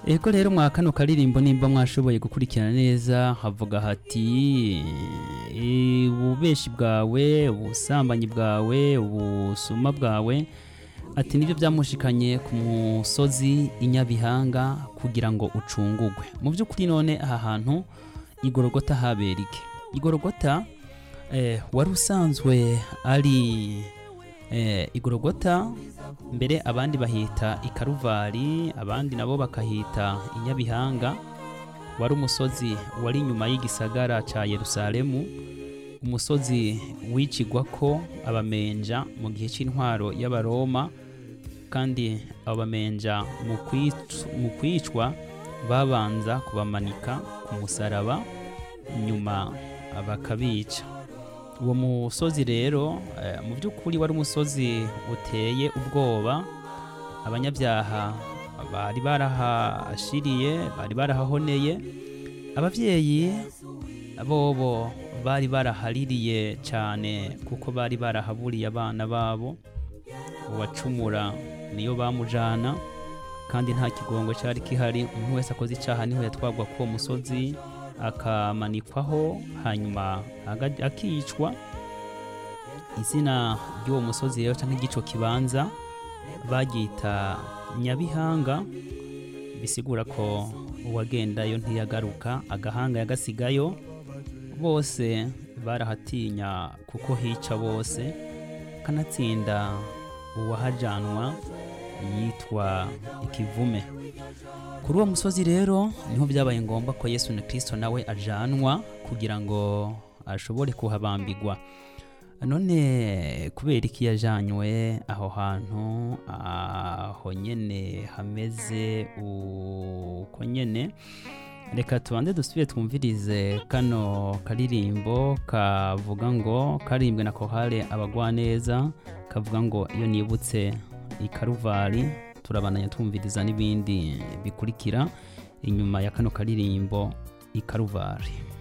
ego rero mwa kano karirimbo nimba mwashoboye gukurikirana neza havuga hati "Eh, ububeshi bwawe ubusambanyi bwawe ubusuma bwawe ati nibyo byamushikanye ku musozi inyabihanga kugira ngo ucungugwe mu by'ukuri none aha hantu igorogota habera iki igorogota eh, wari usanzwe ari eh, igorogota mbere abandi bahita ikaruvari abandi nabo bakahita inyabihanga wari umusozi wari inyuma y'igisagara ca yerusalemu umusozi wicigwa ko abamenja mu gihe c'intwaro y'abaroma kandi abo bamenja mu kwic- mu kwicwa babanza kubamanika ku musaraba nyuma bakabica uwo musozi rero eh, mu by'ukuri wari umusozi uteye ubwoba abanyabyaha bari barahashiriye bari barahahoneye ababyeyi bobo bari barahaririye cyane kuko bari barahaburiye abana babo uwacumura niyo bamujana kandi nta kigongo cyari kihari umuntu wese akoze icyaha niho yatwagwa ku uwo musozi akamanikwaho hanyuma aga- akicwa izina ry'uwo musozi rero cyangwa igico kibanza bagita nyabihanga bisigura ko uwagendayo ntiyagaruka agahanga yagasigayo bose barahatinya kuko hica bose kanatsinda uwahajanwa yitwa ikivume kuri uwo musozi rero niho byabaye ngombwa ko yesu na kirisito nawe ajanwa kugira ngo ashobore kuhabambigwa none kubera iki yajanywe aho hantu aho nyene hameze uko nyene reka tubanze dusubire twumvirize kano karirimbo kavuga ngo karimbwe na kohale abagwaneza kavuga ngo iyo nibutse ikaruvari turabananya twumviriza n'ibindi bikurikira inyuma ya kano karirimbo ikaruvari